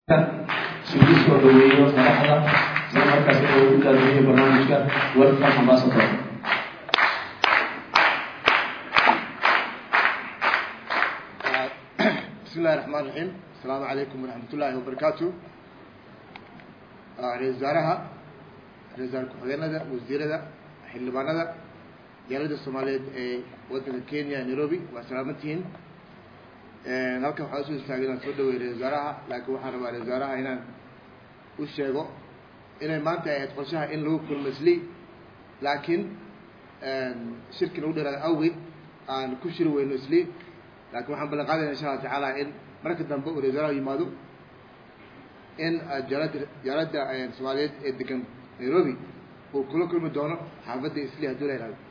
suulis oo dhaweeyo madaxda isla markaas inuu u daadinayo barnaamijka welcome ambassador بسم الله الرحمن الرحيم السلام عليكم ورحمة الله وبركاته رئيس وزارها رئيس وزراء ku-xigeenada wasiirada xildhibaanada diyaalada soomaaliyeed ee wadanka kenya nairobi waa salaamantihiin halkan waxaan usoo istaagay inaan soo dhaweey ra-isul wasaaraha laakiin waxaan rabaa ra-isul wasaaraha inaan u sheego inay maanta ahayd qorshaha in lagu kulmo isli laakiin shirki nagu dheeraada awgeed aan ku shiri weyno isli laakiin waxaan ballan qaadayna insha allah tacaala in marka dambe uu ra-isul wasaaraha yimaado in jaalada jaalada soomaaliyeed ee degan nairobi uu kula kulmi doono xaafadda isli hadduu la yihahdo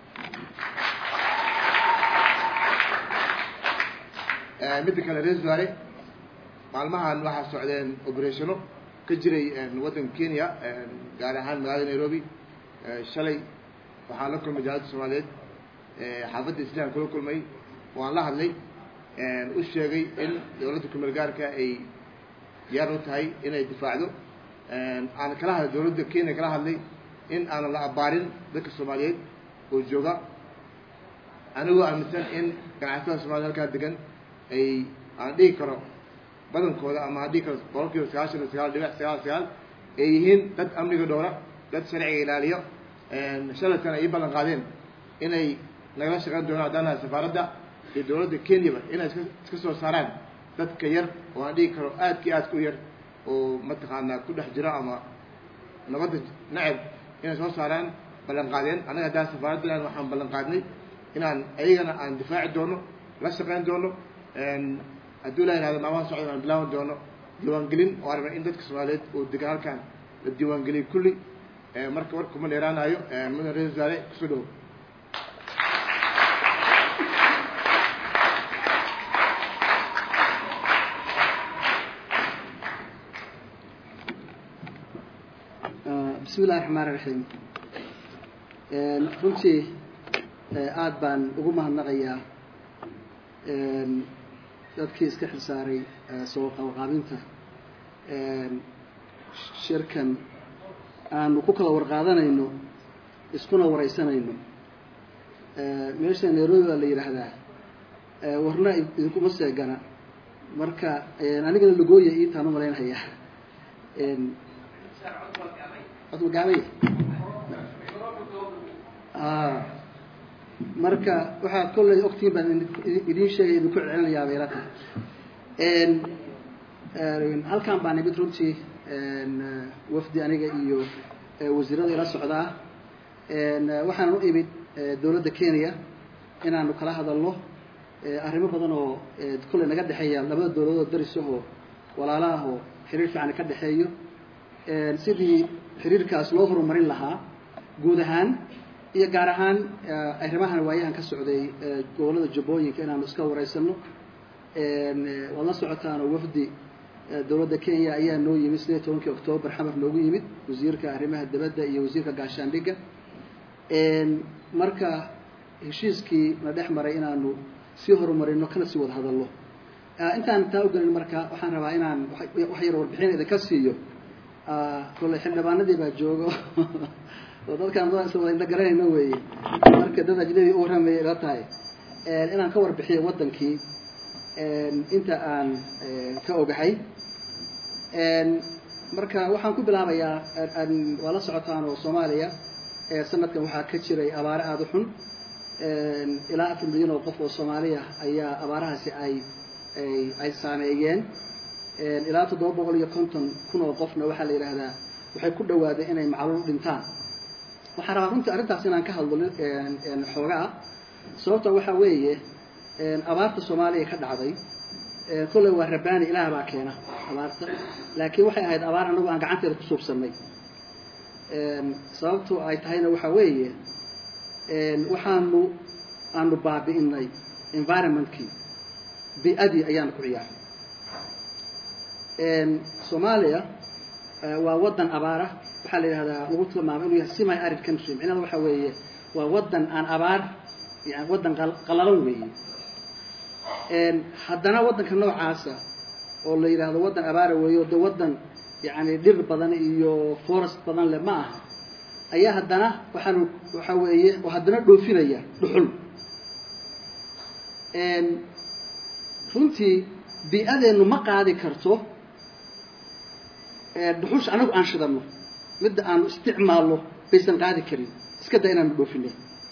midda kale ra-isul wasaare maalmahan waxaa socdeen operationo ka jiray waddanka kenya gaar ahaan magaalada nairobi shalay waxaan la kulmay jaalada soomaaliyeed xaafadda islihan kula kulmay waan la hadlay u sheegay in dowladda kumeel gaarka ay diyaar u tahay inay difaacdo aan kala hadlay dowladda kenya kala hadlay in aanan la abaarin dadka soomaaliyeed oo jooga anigoo aaminsan in ganacsatada soomaliya halkaa degan ay aan dhigi karo badankooda ama aan dhigi karo boqol kiiba sagaashan iyo sagaal dhibic sagaal sagaal ay yihiin dad amniga dhowra dad sharciga ilaaliyo shalaytana ay ii ballan qaadeen inay nagala shaqeyn doonaan haddaan nahay safaaradda iyo dowladda kenyaba inay iska iska soo saaraan dadka yar oo aan dhigi karo aadka iyo aadka u yar oo mataqaanaa ku dhex jiro ama nabadda nacab inay soo saaraan ballan qaadeen annaga haddaan safaaraddan waxaan ballan qaadnay inaan ayagana aan difaaci doono la shaqeyn doono hadduu la yihahdo maamaha socda aan bilaaban doono diiwaangelin oo aragna in dadka soomaaliyeed oo degan halkan la diiwaangeliyay kulli marka war kuma dheeraanayo mudan ra-isul wasaare kusoo dhawo bismi illahi raxmaan iraxiim runtii aada baan ugu mahadnaqayaa dadkii iska xilsaaray soo qabaqaabinta shirkan aanu ku kala warqaadanayno iskuna wareysanayno meesha nairobi baa la yidhaahdaa warna idinkuma seegana marka anigana lagooya iitaan u malaynhayaa odmagaabay marka waxaa kolley ogtiin baan idiin sheegay idinku celcelinayaa bayla tahay halkan baa nimid runtii wafdi aniga iyo wasiirada ila socdaa waxaan u imid dowladda kenya inaanu kala hadalno arrimo badan oo kolley naga dhexeeya labada dowladood darisahoo walaalaahoo xiriir fiican ka dhexeeyo sidii xiriirkaas loo horumarin lahaa guud ahaan iyo gaar ahaan arrimahan waayahan ka socday gobollada jubbooyinka inaanu iska wareysano waad la socotaanoo wafdi dowladda kenya ayaa noo yimid sideed tobankii octoobar xamar noogu yimid wasiirka arrimaha dibadda iyo wasiirka gaashaandhigga marka heshiiskii na dhex maray inaanu sii horumarino kana sii wada hadalno intaan taa ugelin marka waxaan rabaa inaan wax yar warbixin idinka siiyo kolley xildhibaanadii baa joogo oo dadkaan dad isla wada indha garanayno weeye marka dad ajnabi u warramaya ila tahay inaan ka warbixiyo waddankii inta aan ka ogahay marka waxaan ku bilaabayaa waa la socotaan oo soomaaliya sanadkan waxaa ka jiray abaare aada u xun ilaa afar milyan oo qof oo soomaaliya ayaa abaarahaasi ay ay saameeyeen ilaa toddoba boqol iyo konton kun oo qofna waxaa la yidhaahdaa waxay ku dhawaadeen inay macluul dhintaan waxaan rabaa runtii arrintaas inaan ka hadlo xoogaa sababta waxaa weeye abaarta soomaaliya ka dhacday kolley waa rabbaani ilaah baa keena abaarta laakiin waxay ahayd abaar anagu aan gacanteeda ku suubsanay sababtu ay tahayna waxaa weeye waxaanu aanu baabi'inay environmentkii bi-adii ayaanu ku ciyaaray soomaaliya waa waddan abaara waxaa la yidhahdaa lagu tilmaamay inuu yahay semi arid country micnaheeda waxa weeye waa waddan aan abaar yani waddan qalalan weeye haddana waddanka noocaasa oo la yidhaahdo waddan abaara weeyo de waddan yacni dhir badan iyo forest badan leh ma aha ayaa haddana waxaanu waxa weeye oo haddana dhoofinaya dhuxul runtii bii-adeennu ma qaadi karto dhuxusha anagu aan shidano midda aanu isticmaalno baysan qaadi karin iska da inaanu dhoofinay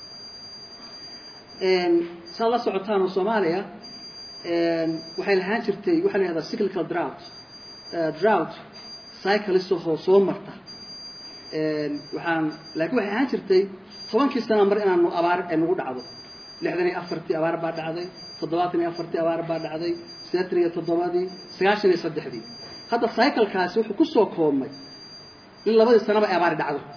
saad la socotaanoo soomaaliya waxay lahaan jirtay waxaa la yihahdaa cyclical drought drought cyclistahoo soo marta waxaan laakiin waxay ahaan jirtay tobankii sana mar inaanu abaar ay nagu dhacdo lixdan iyo afartii abaar baa dhacday toddobaatan iyo afartii abaar baa dhacday sideetan iyo toddobadii sagaashan iyo saddexdii hadda cyclekaasi wuxuu kusoo koobmay in labadii sanaba ay abaari dhacdo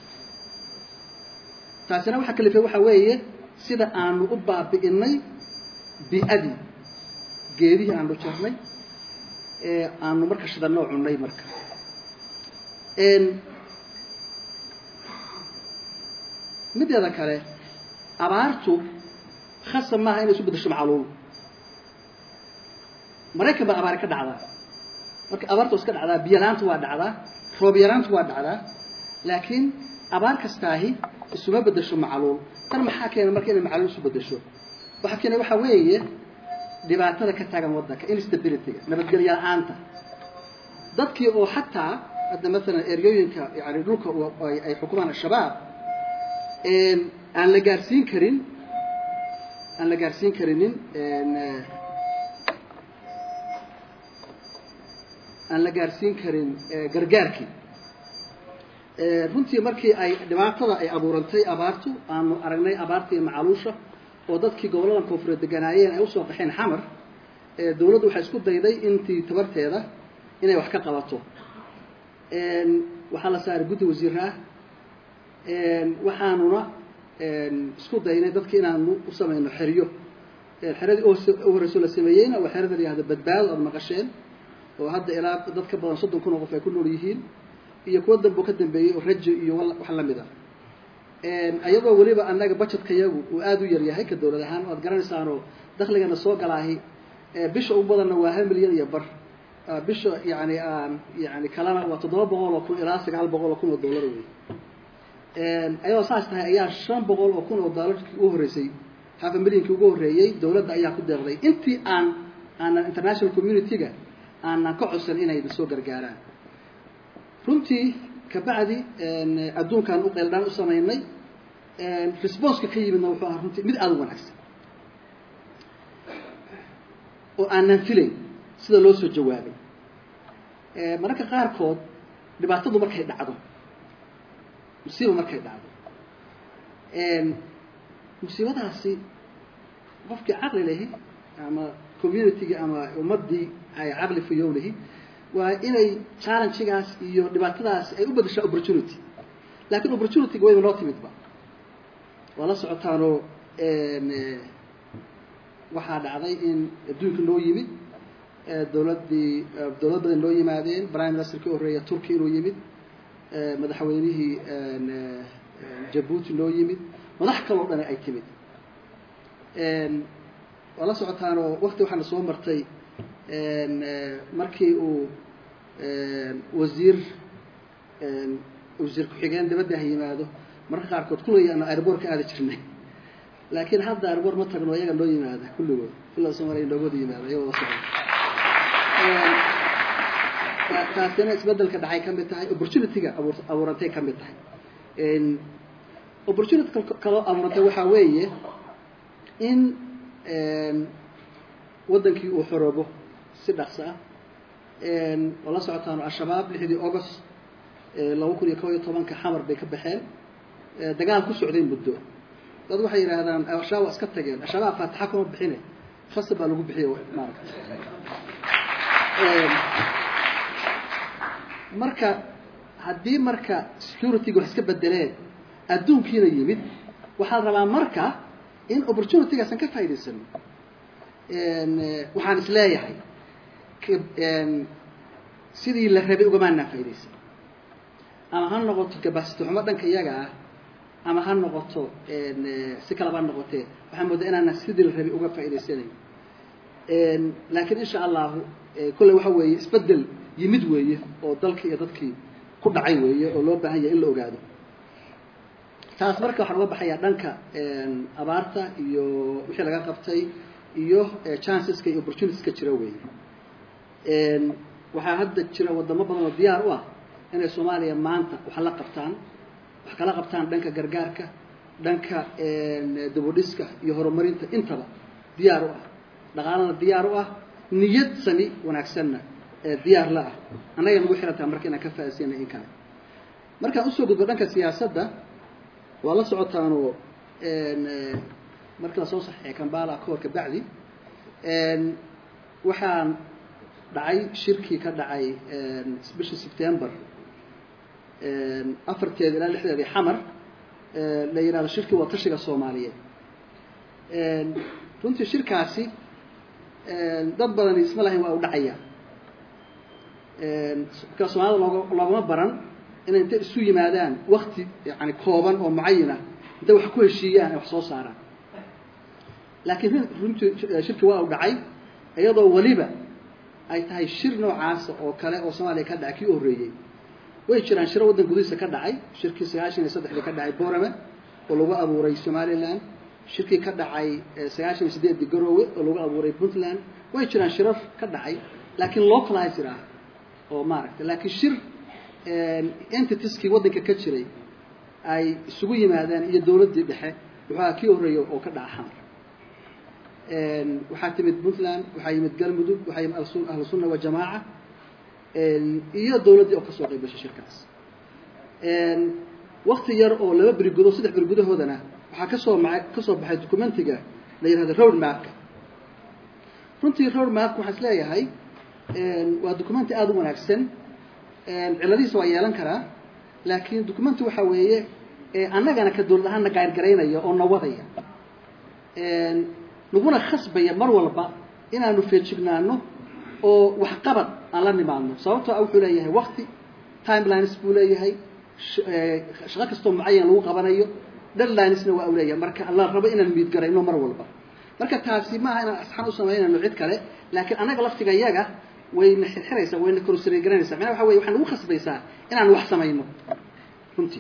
taasina waxaa kalifay waxaa weeye sida aanu u baabi'inay bi-adii geedihii aanu jarnay ee aanu marka shidanoo cunnay marka mideeda kale abaartu khasab maaha inay isu bedesho macluul maraykan baa abaari ka dhacdaa marka abaarta iska dhacdaa biyo la-aantu waa dhacdaa roob yaraantu waa dhacdaa laakiin abaar kastaahi isuma bedesho macluul tan maxaa keena marka inay macluul isu bedesho waxaa keena waxaa weeye dhibaatada ka taagan waddanka instabilityga nabadgelyo la-aanta dadkii oo xataa hadda maalan eryooyinka yani dhulka ay xukumaan al-shabaab aan la gaarsiin karin aan la gaarsiin karinin aan la gaarsiin karin gargaarkii runtii markii ay dhibaatada ay abuurantay abaartu aanu aragnay abaarta iyo macaluusha oo dadkii gobolladan koonfureed deganaayeen ay usoo qaxeen xamar dawladdu waxay isku dayday intii tabarteeda inay wax ka qabato waxaa la saaray guddi wasiir ah waxaanuna isku daynay dadki inaanu u samayno xeryo xeradii u horeyso la sameeyeyna waa xerada la yihahdo badbaado aada maqasheen oo hadda ilaa dad ka badan soddon kun oo qof ay ku nool yihiin iyo kuwa dambe ka dambeeyey oo rajo iyo wax lamid ah iyadoo weliba annaga budgetka yagu uu aada u yaryahay ka dawlad ahaan waad garanaysaanoo dakligana soo galaahi bisha ugu badanna waa hal milyan iyo bar bisha yani aan yani kalena waa toddoba boqol oo kun ilaa sagaal boqol oo kun oo dollar wey ayadoo saas tahay ayaa shan boqol oo kun oo doolarkii ugu horreysay hafa milyankii ugu horreeyey dawladda ayaa ku deeqday intii aan aanan international community-ga aanan ka codsan inay soo gargaaraan runtii kabacdi adduunkaan u qeeldhaan u samaynay responska ka yimidna wuxuu ahaa runtii mid aada u wanaagsan oo aanan filayn sida loo soo jawaabay mararka qaarkood dhibaatadu markay dhacdo musiiba markay dhacdo musiibadaasi qofkii caqli lahi ama communitygii ama ummaddii ay caqli fuyow lahi waa inay challengegaas iyo dhibaatadaas ay u bedeshaa opportunity laakiin opportunityga wayba noo timidba waa la socotaanoo waxaa dhacday in adduunka noo yimid dawladdii dawlad badan noo yimaadeen prime ministerkii horreeya turki inuu yimid madaxweynihii jabuuti noo yimid madax kaloo dhani ay timid waa la socotaanoo wakti waxaana soo martay markii uu wasiir wasiir ku-xigeen dabadda ha yimaado mararka qaarkood kulligii aanu airboort ka aadi jirnay laakiin hadda airboort ma tagno iyaga noo yimaada kulligood illa soomaaliya noogooda yimaada iyagoo la socda taasina isbedelka dhacay ka mid tahay opportunity-ga abuur abuurantay ka mid tahay opportunity kaloo abuurantay waxaa weeye in waddankii uu xoroobo si dhaqso ah oo la socotaano al-shabaab lixdii august laba kun iyo kob iyo tobanka xamar bay ka baxeen dagaal ku socday muddo dad waxay yidhaahdaan al-shabaab waa iska tageen al-shabaab faatixa kuma bixine fasal baa lagu bixiye maarata marka haddii marka security-ga wax iska bedeleen adduunkiina yimid waxaa rabaa marka in opportunity-gaasan ka faa'idaysano waxaan is leeyahay sidii la rabay ugamaanaa faaidaysan ama ha noqoto gabasito xumo dhanka iyaga ah ama ha noqoto si kalaba ha noqotee waxaa moodaa inaana sidii la rabay uga faa'idaysanayn laakiin insha allahu kolley waxa weeye isbedel yimid weeye oo dalkii iyo dadkii ku dhacay weeye oo loo baahan yahay in la ogaado taas marka waxaan uga baxayaa dhanka abaarta iyo wixii laga qabtay iyo chanceska iyo opportunitieska jira weeye waxaa hadda jira wadamo badan oo diyaar u ah inay soomaaliya maanta wax la qabtaan wax kala qabtaan dhanka gargaarka dhanka dabodhiska iyo horumarinta intaba diyaar u ah dhaqaalana diyaar u ah niyad sami wanaagsanna diyaar la ah annaga nagu xirantaha marka inaan ka faaisyana in kale markaan usoo gudbo dhanka siyaasadda waa la socotaanoo markii lasoo saxeexay kambala kahor ka bacdi waxaan dhacay shirkii ka dhacay bishii september afarteeda ilaa lixdeedii xamar la yidhahdo shirkii waa tashiga soomaaliyeed runtii shirkaasi dad badani isma lahayn waa u dhacaya marka soomaalida loog loogama baran inay intay isu yimaadaan wakti yani kooban oo mucayana intay wax ku heshiiyaan ay wax soo saaraan laakiin runtii shirki waa u dhacay iyadoo weliba ay tahay shir noocaasa oo kale oo soomaaliya ka dhacay kii u horreeyey way jiraan shiro waddan gudihiisa ka dhacay shirkii sagaashan iyo saddexdii ka dhacay borame oo lagu abuuray somaliland shirkii ka dhacay sagaashan iyo sideeddii garowe oo lagu abuuray puntland way jiraan shirar ka dhacay laakiin localizer ah oo maaragtay laakiin shir entitieskii waddanka ka jiray ay isugu yimaadeen iyo dawladdii dhexe wuxuu kii horreeyey oo ka dhaca xamar waxaa timid puntland waxaa yimid galmudug waxaa yimid ahlu sunna wajamaaca iyo dawladdii oo kasoo qayb gashay shirkaas wakti yar oo laba beri gudo saddex beri gudahoodana waxaa kasoo ma kasoo baxay documentiga la yihahdo road mapka runtii road mapka waxaan is leeyahay waa documenti aada u wanaagsan ciladihiisa waa yeelan karaa laakiin documenti waxaa weeye annagana ka dawlad ahaanna gaargaraynaya oo nawadaya naguna khasbaya mar walba inaanu feejignaano oo waxqabad aan la nimaadno sababtoo a wuxuu leeyahay wakti timelines buu leeyahay shaqo kastoo mucayan lagu qabanayo deadlinesna waa u leeyahay marka la rabo inaan miidgarayno mar walba marka taasi maaha inaan asxaan u samaynayno cid kale laakiin annaga laftiga yaga wayna xirxiraysaa wayna korosreegaranaysaa macnaha waxa weye waxay nagu khasbaysaa inaan wax samayno runtii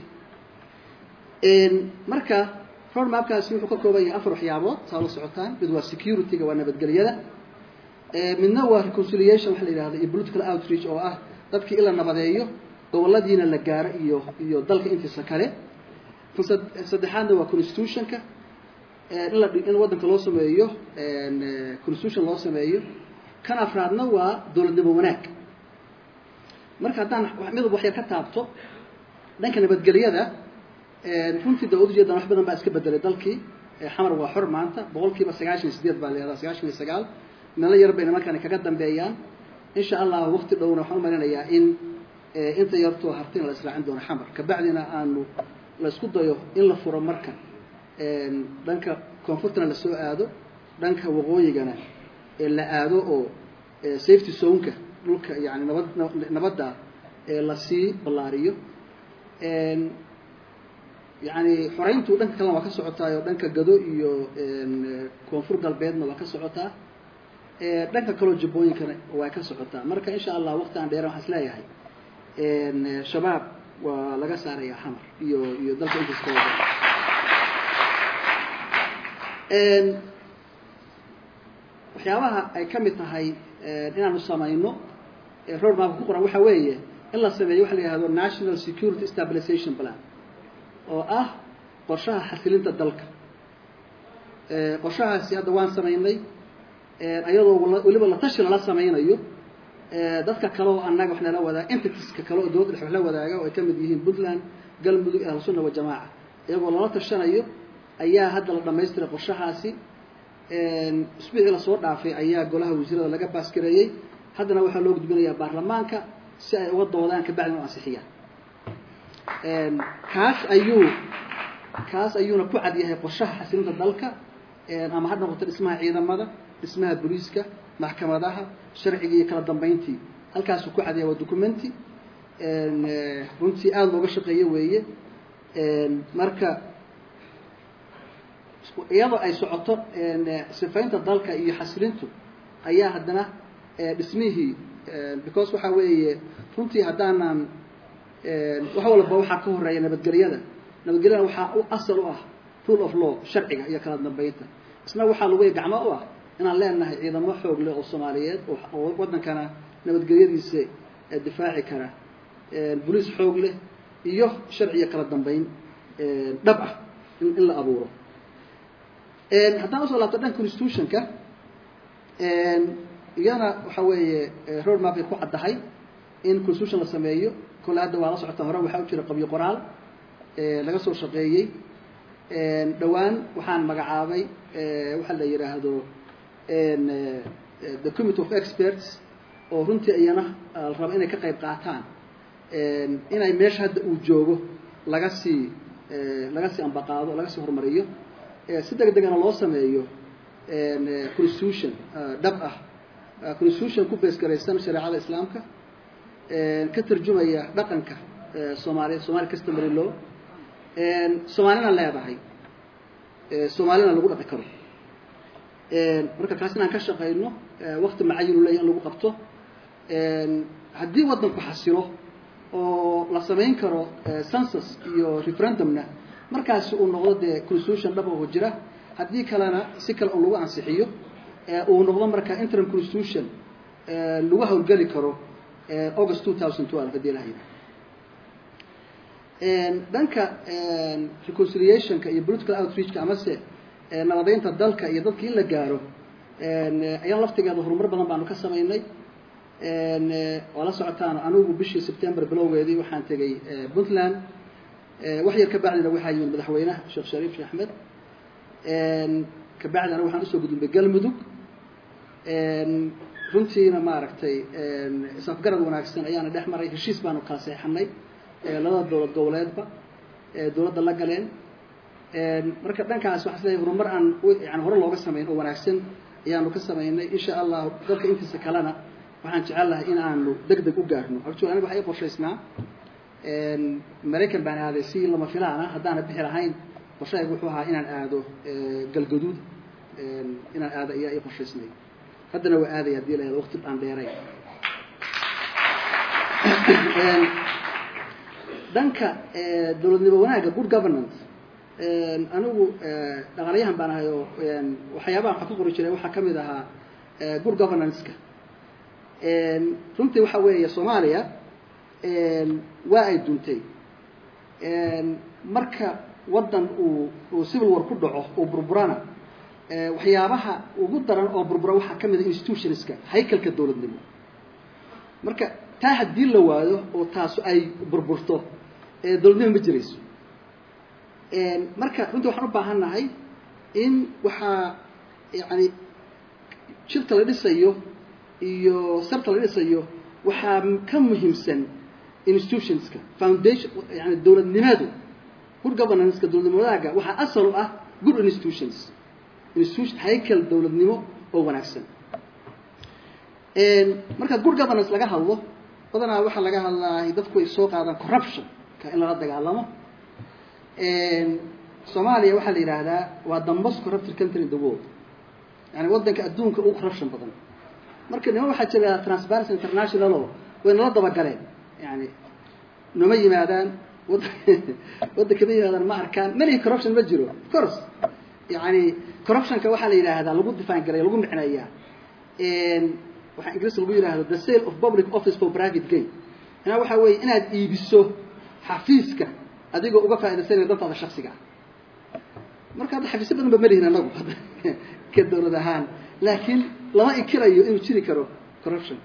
marka road mapkaasi wuxuu ka kooban yahay afar waxyaabood saa la socotaan mid waa security-ga waa nabadgelyada midna waa reconciliation waxa la yidhahda iyo political outreach oo ah dadkii in la nabadeeyo goboladiina la gaaro iyo iyo dalka intiisa kale saddexaadna waa constitutionka in la in waddanka loo sameeyo constitution loo sameeyo kan afraadna waa dowladnimo wanaag marka haddaan midab waxyar ka taabto dhanka nabadgelyada runtii da ujeedan wax badan baa iska bedelay dalkii xamar waa xor maanta boqol kiiba sagaashan iyo sideed baa leedaha sagaashan iyo sagaal meelo yar bayna markaan kaga dambeeyaan insha allah wakti dhowna waxaan umalinayaa in inta yartoo hartina la israacin doono xamar kabacdina aanu la isku dayo in la furo marka dhanka koonfurtana lasoo aado dhanka waqooyigana la aado oo safety zonka dhulka yani nabad nabadda lasii ballaariyo yani xoreyntu dhanka kalena waa ka socotaayo dhanka gado iyo koonfur galbeedna waa ka socotaa dhanka kaloo jubbooyinkana waa ka socotaa marka insha allah wakti aan dheeran waxaan is leeyahay shabaab waa laga saarayaa xamar iyo iyo dalka intiis ka wada waxyaabaha ay ka mid tahay inaanu samayno road mapka ku qoran waxa weeye in la sameeyo waxa la yihahdo national security stabilization plan oo ah qorshaha xasilinta dalka qorshahaasi hadda waan samaynay ayadoo weliba la tashi lala samaynayo dadka kale oo annaga wax nala wadaaga entitiska kale oo dowladda dhex wax la wadaaga oo ay ka mid yihiin puntland galmudug ahlu sunna wajamaaca iyagoo lala tashanayo ayaa hadda la dhamaystiray qorshahaasi isbuucii lasoo dhaafay ayaa golaha wasiirada laga baasgareeyey haddana waxaa loo gudbinayaa baarlamaanka si ay uga doodaan kabacdina u ansixiyaan kaas ayuu kaas ayuuna ku cad yahay qorshaha xasilinta dalka ama ha noqoto dhismaha ciidamada dhismaha booliiska maxkamadaha sharciga iyo kala dambeyntii halkaasuu ku cad yahay waa documenti runtii aada looga shaqeeye weeye marka iyadoo ay socoto sifaynta dalka iyo xasilintu ayaa haddana dhismihii because waxaa weeye runtii haddaanan wax walba waxaa ka horeeya nabadgelyada nabadgelyada waxaa u asal u ah rule of law sharciga iyo kala dambeynta isna waxaa lagu gacmo u ah inaan leenahay ciidamo xoog leh oo soomaaliyeed oo waddankana nabadgelyadiisa difaaci kara boliis xoog leh iyo sharci iyo kala dambeyn dhab ah in in la abuuro haddaan usoo laabto dhan constitutionka iyana waxa weeye road mapay ku caddahay in constitution la sameeyo kole hadda waa la socota hore waxaa u jira qabyo qoraal laga soo shaqeeyey dhowaan waxaan magacaabay waxa la yidhaahdo the committee of experts oo runtii iyana la raba inay ka qayb qaataan inay meesha hadda uu joogo laga sii laga sii ambaqaado laga sii horumariyo si deg degana loo sameeyo constitution dhab ah constitution ku beesgaraysan shareecada islaamka ka tarjumaya dhaqanka soomaaliya somali customary law soomaalina leedahay soomaalina lagu dhaqi karo marka kaas inaan ka shaqayno wakti macayinu leeya in lagu qabto haddii waddanku xasilo oo la samayn karo census iyo referendumna markaasi uu noqdo dee constitution dhab oo jira haddii kalena si kale un lagu ansixiyo uu noqdo marka interim constitution lagu hawlgeli karo august two thousand twelve haddii la haydo dhanka reconciliationka iyo political outreachka amase nabadeynta dalka iyo dadka in la gaaro ayaan laftigeeda horumar badan baanu ka samaynay waa la socotaan anigu bishii september bilowgeedii waxaan tegey puntland wax yar ka bacdina waxaa yimid madaxweynaha sheekh shariif sheekh axmed kabacdina waxaan usoo gudubnay galmudug runtiina maaragtay isafgarad wanaagsan ayaana dhex maray heshiis baanu kala seexanay labada dowlad goboleedba dowladda la galeen marka dhankaas waxaa isleeyahay horumar aan yani hore looga samayn oo wanaagsan ayaanu ka samaynay insha allahu dalka intiisa kalena waxaan jecel lahay in aanu deg deg u gaarno actually aniga waxaa ii qorshaysnaa maraykan baan aaday si lama filaan ah haddaana bixi lahayn qorshahaygu wuxuu ahaa inaan aado galgaduud inaan aado ayaa ii qorshaysnay haddana waa aaday haddii la helo waqti aan dheeray dhanka dowladnimo wanaagga good governance anigu dhaqaalayahan baan ahay oo waxyaabaha waxaa ku qori jiray waxaa ka mid ahaa good governance-ka runtii waxa weeye soomaaliya waa ay duntay marka waddan uu uu civil war ku dhaco uu burburana waxyaabaha ugu daran oo burbura waxaa ka mid a institutionska haykalka dowladnimo marka taa haddii la waayo oo taasu ay burburto dowladnimo ma jirayso marka runtii waxaan u baahan nahay in waxaa yani jirka la dhisayo iyo sarta la dhisayo waxaa ka muhiimsan institutionska foundation yani dowladnimadu good governance-ka dowladnimo wadaaga waxaa asal u ah good institutions institution haykel dowladnimo oo wanaagsan marka good governance laga hadlo badanaa waxaa laga hadlaa dadku ay soo qaadaan corruption ka in lala dagaalamo soomaaliya waxaa la yidhaahdaa waa the most corrupted country in the world yani waddanka adduunka ugu corruption badan marka nima waxaa jira transparency international oo way nala dabagaleen yani nama yimaadaan wad waddanka ma yimaadaan ma arkaan malihi corruption ma jiro of course yani corruptionka waxaa la yidhaahdaa lagu define garaya lagu micneeyaa waxaa ingiriis lagu yidhahdo the sale of public office for private gain inaa waxaa weeye inaad iibiso xafiiska adigoo uga faaidaysanaya dantaada shaksiga ah marka hadda xafiisyo badan ba malihin anagu ka dowlad ahaan laakiin lama inkirayo inuu jiri karo corruption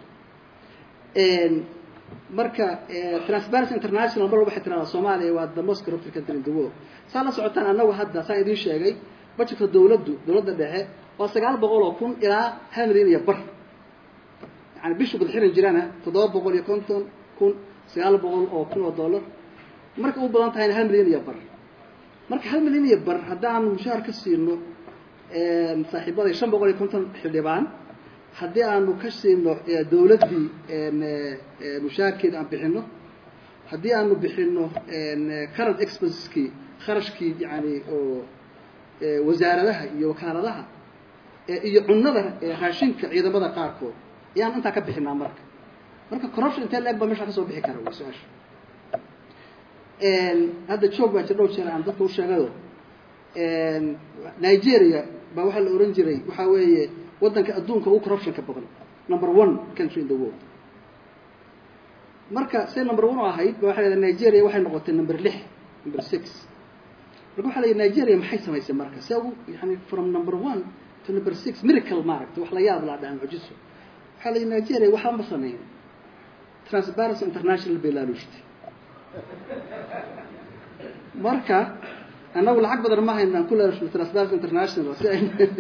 marka transparency international mar walba waxay tiradaa soomaaliya waa the most corrupted country in the world saa la socotaan anagu hadda saan idiin sheegay budgetka dowladdu dowladda dhexe waa sagaal boqol oo kun ilaa hal milyan iyo bar yani bishu badxiran jirana toddoba boqol iyo konton kun sagaal boqol oo kun oo dollar marka u badan tahayna hal milyan iyo bar marka hal milyan iyo bar haddaanu mushaar ka siino saaxiibaday shan boqol iyo konton xildhibaan haddii aanu ka siino dowladdii mushaarkeeda aan bixino haddii aanu bixino current expenseskii kharashkii yani oo wasaaradaha iyo wakaaladaha iyo cunada raashinka ciidamada qaarkood ayaan intaa ka bixinaa marka marka corruption intee leeg baa meesha kasoo bixi kara way su-aasha hadda joog baa jir dhow jeer aan dadka u sheegayo nigeria baa waxaa la ohan jiray waxaa weeye waddanka adduunka ugu corruptionka badan number one country in the world marka say number one u ahayd ba waxay leedahay nigeria waxay noqotay number lix number six marka waxa la yidhi nigeria maxay samaysay marka se ugu yani from number one to number six miracle maaragta wax la yaab laa dhaca mucjiso waxaa la yidhi nigeria waxba ma sameyn transparency international bay laaluushtay marka annagu lacag badan ma hayno aan ku laalushno transparency international si ay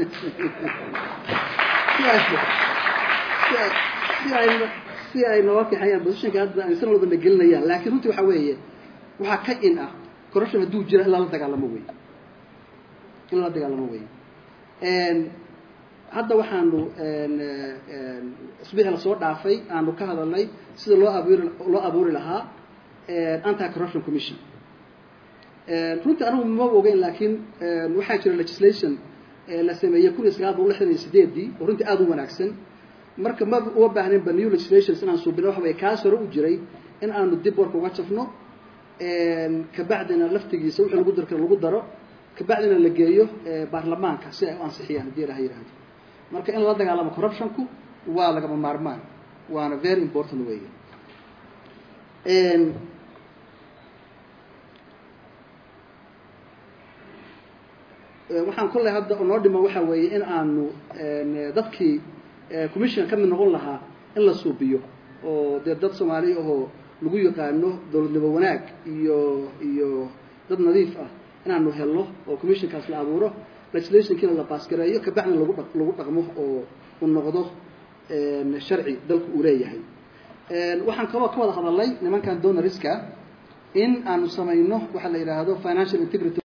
si ay si ay si ay si ay nooga kaxeeyaan positionka hadda ay san walba na gelinayaan laakiin runtii waxa weeye waxaa ka in ah corruption hadduu jira in lala dagaalamo wey in lala dagaalamo wey hadda waxaanu isbixi lasoo dhaafay aanu ka hadalnay sida loo abuuri loo abuuri lahaa anti corruption commission runtii anigu ma ogeyn laakiin waxaa jira legislation la sameeyey kun iyo sagaal boqol lixdan iyo sideedii oo runtii aada u wanaagsan marka ma uma baahnaynba new legislations inaan suubino waxa weye kaas hore u jiray in aanu dib warka uga jafno kabacdina laftigiisa wixii lagu darka lagu daro kabacdina la geeyo baarlamaanka si ay u ansixiyaan haddii ilaha yihahdo marka in lala dagaalamo corruptionku waa lagama maarmaan waana very important weeye waxaan kolley hadda noo dhiman waxa weeye in aanu dadkii commission ka mid noqon lahaa in la suubiyo oo dee dad soomaali ahoo lagu yaqaano dowladnimo wanaag iyo iyo dad nadiif ah inaanu helno oo commissionkaas la abuuro legislationkiina la baasgareeyo kabacdina lagu dha lagu dhaqmo oo u noqdo sharci dalku uu leeyahay waxaan kaloo ka wada hadalnay nimankan donoriska in aanu samayno waxaa la yidhaahdo financial integrity